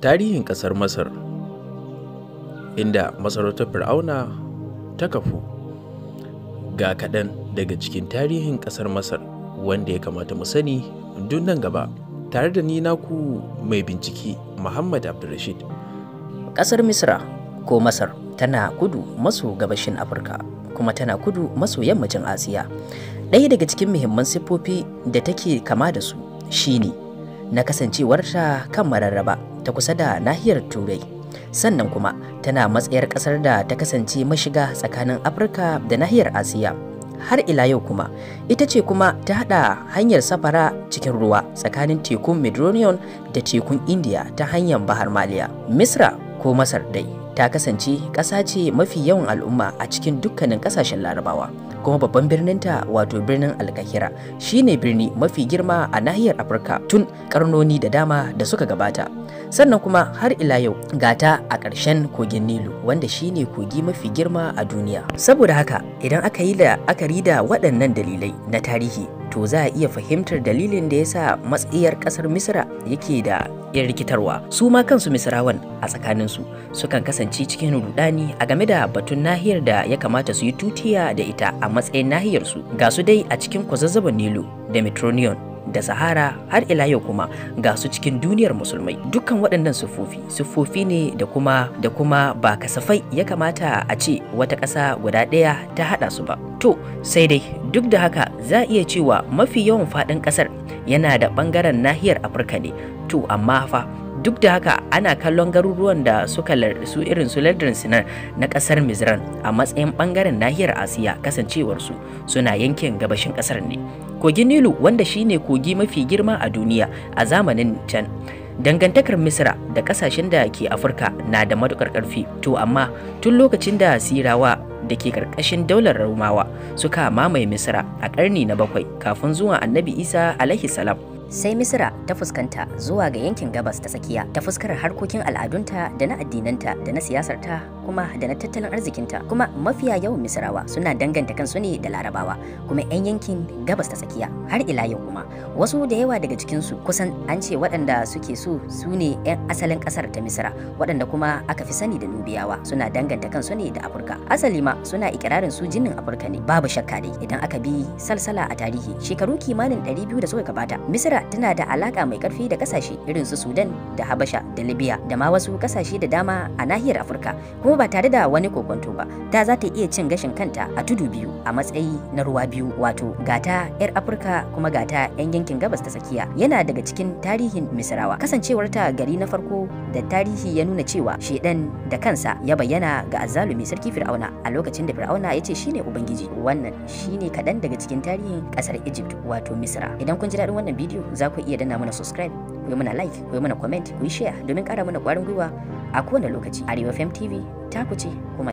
Tarihin ƙasar Masar inda masarautar Fir'auna ta kafu ga kaɗan daga cikin tarihin ƙasar Masar wanda ya kamata mu sani duk nan gaba tare da ni naku mai bincike Muhammad Abdulrashid. Ƙasar Misra ko Masar tana kudu maso gabashin Afirka kuma tana kudu maso yammacin Asiya. Ɗaya daga cikin muhimman siffofi da take kama da su shine na kasancewarta kan mararraba ta kusa da nahiyar Turai. Sannan kuma tana matsayar ƙasar da ta kasance mashiga tsakanin Afirka da nahiyar Asiya. Har ila yau kuma ita ce kuma ta haɗa hanyar safara cikin ruwa tsakanin tekun Mediterranean da tekun India ta hanyar Bahar Maliya. Misra ko Masar dai ta kasance ƙasa ce mafi yawan al'umma a cikin dukkanin ƙasashen larabawa kuma babban birninta wato birnin alkahira shine birni mafi girma a nahiyar afirka tun karnoni da dama da suka gabata sannan kuma har ila yau gata a ƙarshen kogin nilu wanda shine kogi mafi girma a duniya saboda haka idan aka yi da akari da waɗannan dalilai na tarihi to za a iya fahimtar dalilin da ya sa matsayar ƙasar misra yake da yin rikitarwa su ma kansu misrawan a tsakaninsu sukan kasance cikin rudani a game da batun nahiyar da ya kamata su yi tutiya da ita a matsayin nahiyarsu ga su dai a cikin kwazazzaban nilu da metronion da sahara har ila yau kuma ga su cikin duniyar musulmai dukkan waɗannan siffofi siffofi ne da kuma da kuma ba kasafai ya kamata a ce wata ƙasa guda ɗaya ta haɗa su ba to sai dai duk da haka za a iya cewa mafi yawan faɗin ƙasar yana da ɓangaren nahiyar afirka ne to amma fa duk da haka ana kallon garuruwan da suka su irin su lardin sinar na kasar mizran a matsayin bangaren nahiyar asiya kasancewarsu suna yankin gabashin kasar ne kogin nilu wanda shine kogi mafi girma a duniya a zamanin can dangantakar misra da kasashen da ke afirka na da matukar karfi to amma tun lokacin da sirawa da ke karkashin daular Romawa suka mamaye Misra a ƙarni na bakwai kafin zuwa Annabi Isa alaihi salam. sai misira ta fuskanta zuwa ga yankin gabas ta tsakiya ta fuskar harkokin al'adunta da na addinanta da na siyasarta kuma da na tattalin arzikinta kuma mafiya yawan misirawa suna danganta kansu ne da larabawa kuma 'yan yankin gabas ta tsakiya har ila yau kuma wasu da yawa daga cikinsu kusan an ce waɗanda suke so su ne 'yan asalin ƙasar ta misira waɗanda kuma aka fi sani da nubiyawa suna danganta kansu ne da afirka asali ma suna ikirarin su jinnin afirka ne babu shakka dai idan aka bi salsala a tarihi shekaru kimanin 200 da suka gabata misira tana da alaka mai karfi da kasashe irin su Sudan da Habasha da Libya da ma wasu kasashe da dama a nahiyar Afirka kuma ba tare da wani kokonto ba ta za ta iya cin gashin kanta a tudu biyu a matsayi na ruwa biyu wato gata yar Afirka kuma gata yan yankin gabas ta tsakiya yana daga cikin tarihin Misrawa kasancewar ta gari na farko da tarihi ya nuna cewa shedan da kansa ya bayyana ga azzalumi sarki Fir'auna a lokacin da Fir'auna ya ce shine ubangiji wannan shine kadan daga cikin tarihin kasar Egypt wato Misra idan kun ji daɗin wannan bidiyo za ku iya danna mana subscribe ku yi mana like ku yi mana comment ku yi share domin ƙara mana ƙwarin gwiwa a kowane lokaci arewa fm tv ta ku ce kuma